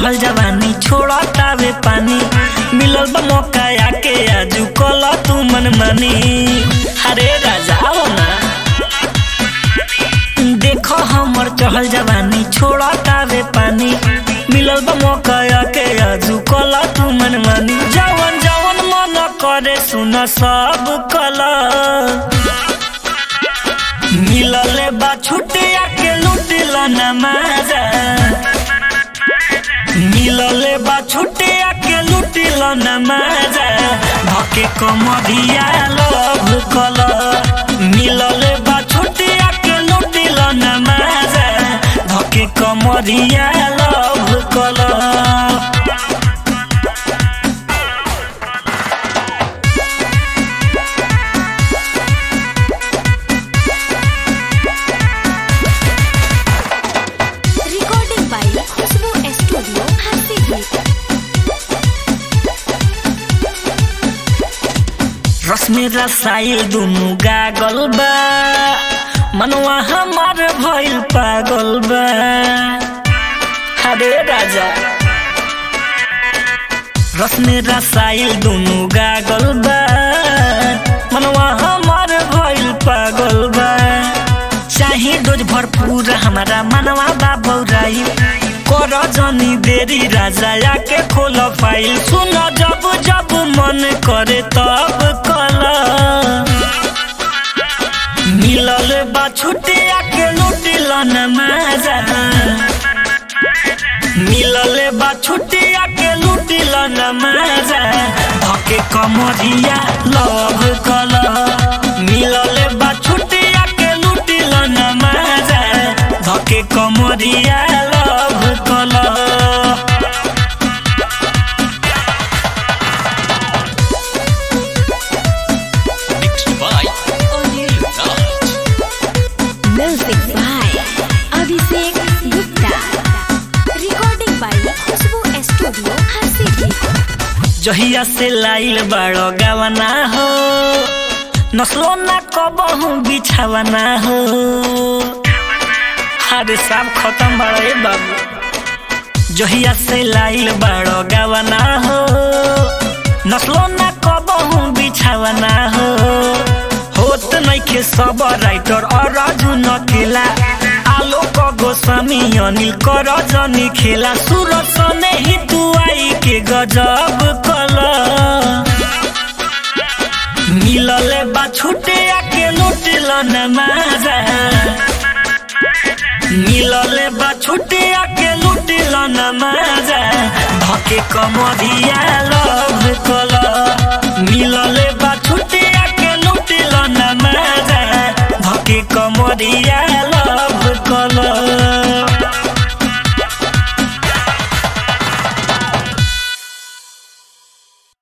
चढ़ल जवानी छोड़तावे पानी मिलल बा मौका आके आजू कल तू मन मानी अरे राजा आओ ना देखो हमर चढ़ल जवानी छोड़तावे पानी मिलल बा मौका आके आजू कल तू मन मानी जवन जवन मन करे सुन सब कला मिलले बा छुटिया के लुटिल नमाजा मिलले बा छुटिया के लुटिल नमाजा धके कमरिया लभ कल मिलले बा छुटिया के लुटिल नमाजा धके कमरिया लभ कल Recording by Khushbu Studio, Hasidwip. रश्मि रसाइल दुनु गागल बा मनवा हमार भइल पागल बा अरे राजा रश्मि रसाइल दुनु गागल बा मनवा हमार भइल पागल बा चाहे डोज भरपूर हमारा मनवा बा बौराई कर जनी देरी राजा आके खोल फाइल सुन जब जब मन करे तब कल मिलल बा छुटिया के लुटिल न माजा मिलल बा छुटिया के लुटिल न माजा धके कमरिया लव कल मिलल बा छुटिया के लुटिल न माजा धके कमरिया लव कल Mixed by Anil Raj. Music by Abhishek Gupta. Recording by Khushbu Studio, Hasidwip. जहिया से लाइल बड़ो गवना हो नस्लो ना कबहू बिछावना हो अरे सब खत्म बड़े बाबू जहिया से लाइल बड़ो गवना हो नस्लो ना कबहू बिछावना हो होत नइखे सब राइटर और राजू नकेला आलोक गोस्वामी अनिल कर जनी खेला सूरज सने ही तू आई के गजब कला मिलले बा छुटे आके लुटिल नमाजा मिलले बा छुटे आके लुटिल नमाजा धके कमरिया लव कला मिलले बा छुटे आके लुटिल नमाजा